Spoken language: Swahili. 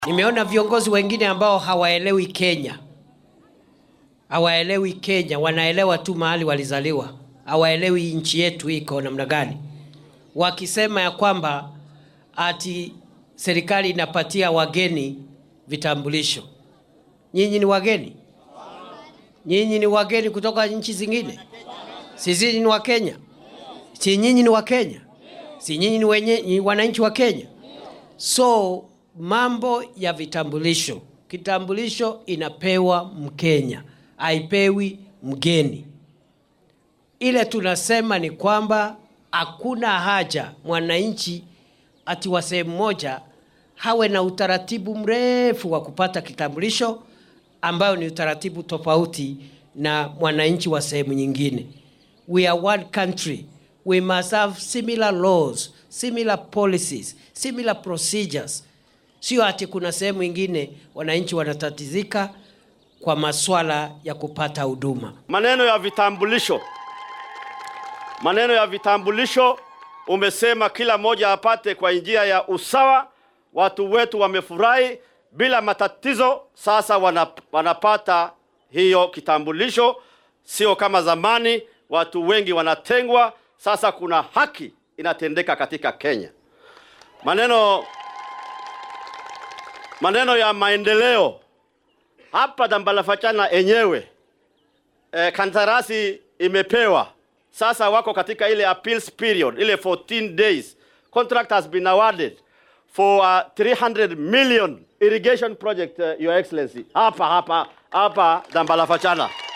Nimeona viongozi wengine ambao hawaelewi Kenya, hawaelewi Kenya, wanaelewa tu mahali walizaliwa, hawaelewi nchi yetu iko namna gani, wakisema ya kwamba ati serikali inapatia wageni vitambulisho. Nyinyi ni wageni? Nyinyi ni wageni kutoka nchi zingine? Sisi ni wa Kenya? Si nyinyi ni wa Kenya? Si nyinyi ni wenye ni wananchi wa Kenya? So mambo ya vitambulisho, kitambulisho inapewa Mkenya, haipewi mgeni. Ile tunasema ni kwamba hakuna haja mwananchi ati wa sehemu moja hawe na utaratibu mrefu wa kupata kitambulisho ambayo ni utaratibu tofauti na mwananchi wa sehemu nyingine. We are one country. We must have similar laws, similar policies, similar procedures. Sio ati kuna sehemu ingine wananchi wanatatizika kwa maswala ya kupata huduma. Maneno ya vitambulisho, maneno ya vitambulisho, umesema kila mmoja apate kwa njia ya usawa. Watu wetu wamefurahi bila matatizo, sasa wanap, wanapata hiyo kitambulisho, sio kama zamani watu wengi wanatengwa. Sasa kuna haki inatendeka katika Kenya. Maneno maneno ya maendeleo hapa Dambalafachana enyewe e, kandarasi imepewa sasa, wako katika ile appeals period, ile 14 days. Contract has been awarded for uh, 300 million irrigation project uh, your excellency hapa hapa hapa Dambalafachana.